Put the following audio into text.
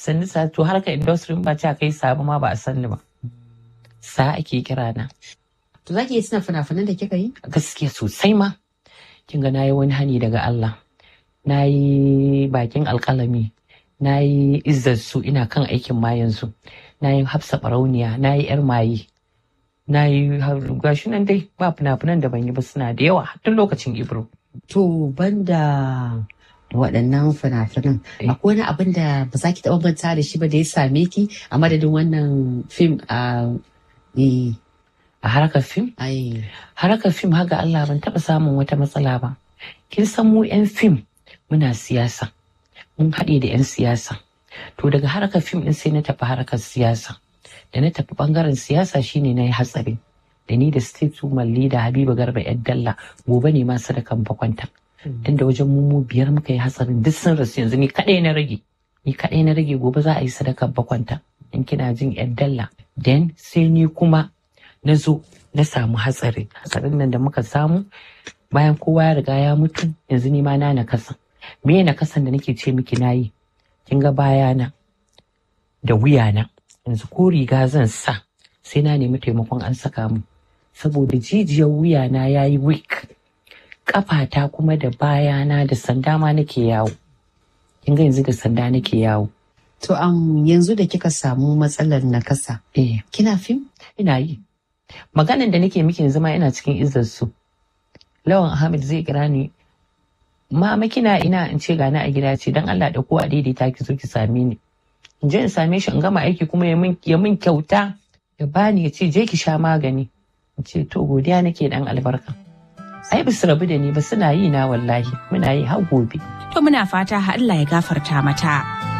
sannu sa to harkar industry ba ta kai sabu ma ba a san ni ba sa ake kira na To za ki iya tuna fina-finan da kika yi? gaskiya sosai ma kin ga nayi wani hani daga Allah nayi bakin alkalami nayi izzar su ina kan aikin ma yanzu nayi hafsa barauniya nayi yar maye nayi gashi nan dai ba fina-finan da ban yi ba suna da yawa tun lokacin ibro To banda waɗannan fina-finan Eh. akwai wani abin da ba za ki taɓa manta da shi ba da ya same ki a madadin wannan fim a eh, a harkar fim ai harkar fim haga Allah ban taɓa samun wata matsala ba. Kin san mu 'yan fim muna siyasa, mun haɗe da 'yan siyasa. To daga harkar fim ɗin sai na tafi harkar siyasa. Da na tafi ɓangaren siyasa shine na yi hatsari. Da ni da state woman leader Habiba Garba 'yan dalla gobe ne ma sadakan bakwanta. Tunda wajen mu mu biyar muka yi hatsarin duk sun rasu yanzu ni kaɗai na rage. Ni kaɗai na rage gobe za a yi sadakar bakwanta. In kina jin 'yan dalla. Then sai ni kuma na zo na samu hatsari hatsarin nan da muka samu bayan kowa ya riga ya mutu yanzu ni ma na nakasa me na kasan da nake ce miki nayi kin ga bayana da wuyana yanzu ko riga zan sa sai na nemi taimakon an saka mu saboda jijiyar wuyana ya yi weak kafata kuma da bayana da sanda ma nake yawo kin ga yanzu da sanda nake yawo to am yanzu da kika samu matsalar nakasa eh kina fim ina yi maganan da nake miki yanzu ma ina cikin izzar su lawan ahmed zai kira ni mama kina ina in ce gani a gida ce dan Allah da ko a daidaita ki zo ki same ni in je in same shi in gama aiki kuma ya min ya min kyauta ya bani ya ce je ki sha magani in ce to godiya nake dan albarka ai bisu rabu da ni ba suna yi na wallahi muna yi har gobe To muna fata Allah ya gafarta mata.